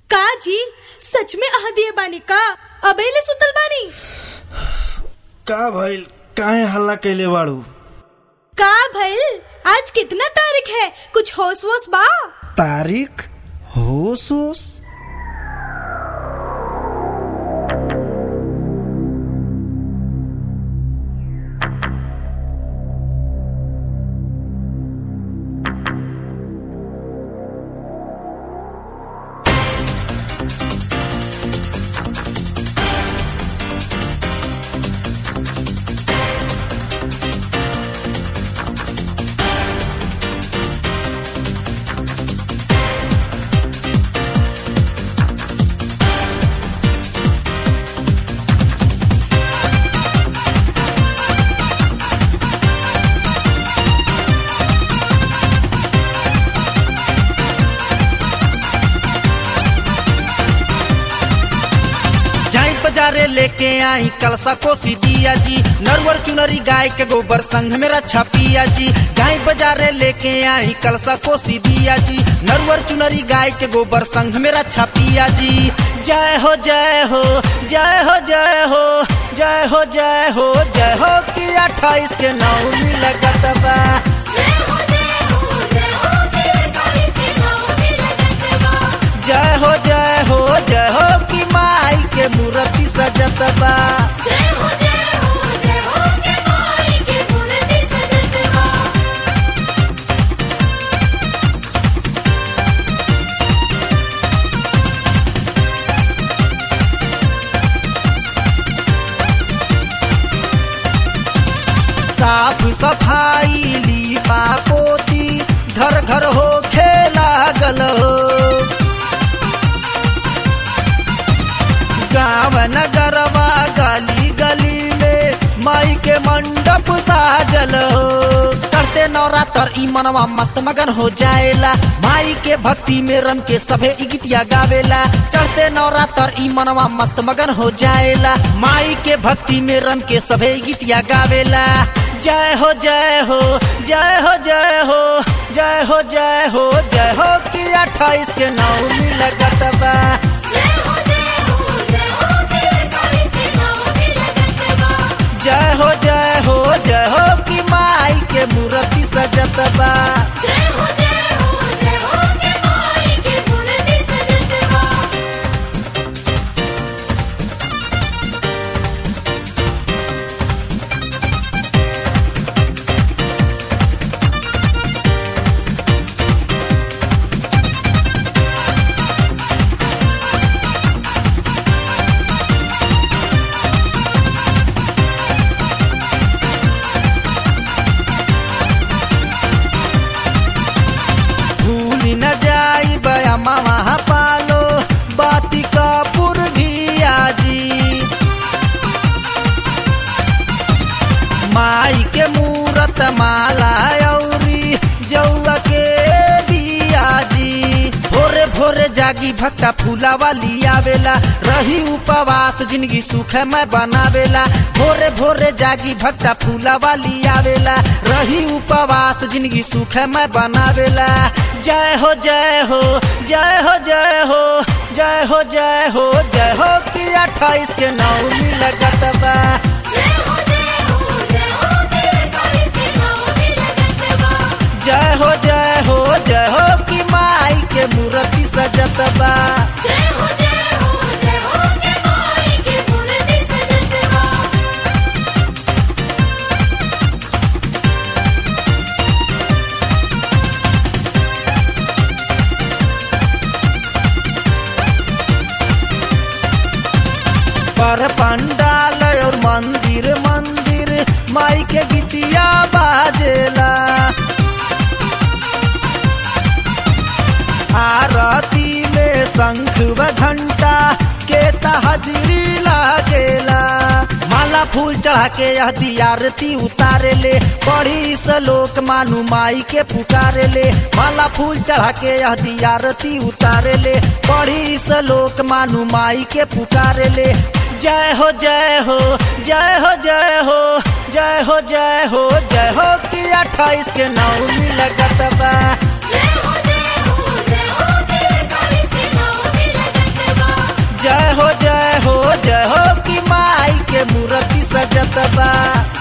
का जी सच में आह दिए बानी का अबेले सुतल बानी का भइल काहे हल्ला कैले बाड़ू का भइल आज कितना तारीख है कुछ होश वोश बा तारीख होश होश जाई बाजारे लेके आई कलसा कोसी दिया जी नरवर चुनरी गाय के गोबर संग में रक्षा पिया जी जाई बाजारे लेके आई कलसा कोसी दिया जी नरवर चुनरी गाय के गोबर संग में रक्षा पिया जी जय हो जय हो जय हो जय हो जय हो जय हो जय हो कि अट्ठाईस के नौमी लगत बा जय हो जय हो जय हो कि माई के मूर्ति सजत बा साफ सफाई लीपा पोती घर घर हो खेला गल हो गाँव नगरवा गली गली में माई के मंडप साजल हो करते नवरात्र ई मनवा मस्त मगन हो जाएला माई के भक्ति में रम के सभे ई गीतिया गावेला चढ़ते नवरात्र ई मनवा मस्त मगन हो जाएला माई के भक्ति में रम के सभे ई गीतिया गावेला जय हो जय हो जय हो जय हो जय हो जय हो जय हो कि अट्ठाईस के नौमी लगत बा जय हो जय हो जय हो कि माई के मूर्ति सजत बा भूल न जाई बया मामा पालो बाती कपूर भी आजी माई के मूरत माला औरी जौआ के बियाजी भोरे भोरे जागी भक्ता फूला वाली आवेला रही उपवास जिंदगी सुख में बनावेला भोरे भोरे जागी भक्ता फूला वाली आवेला रही उपवास जिंदगी सुख में बनावेला जय हो जय हो जय हो जय हो जय हो जय हो जय हो कि अट्ठाईस के नौमी लगत बा जय हो जय हो जय हो कि माई के मूर्ति सजत बा पर पंडाल और मंदिर मंदिर माई के गीतिया बाजेला आरती में शंख व घंटा के तहजरी लागेला माला फूल चढ़ा के यह दियारती उतारे ले पढ़ी सलोक मानु माई के पुकारे ले माला फूल चढ़ा के यह दियारती उतारे ले पढ़ी सलोक मानु माई के पुकारे ले जय हो जय हो जय हो जय हो जय हो जय हो जय हो कि अट्ठाईस के नौमी लगत बा के मूर्ति सजत बा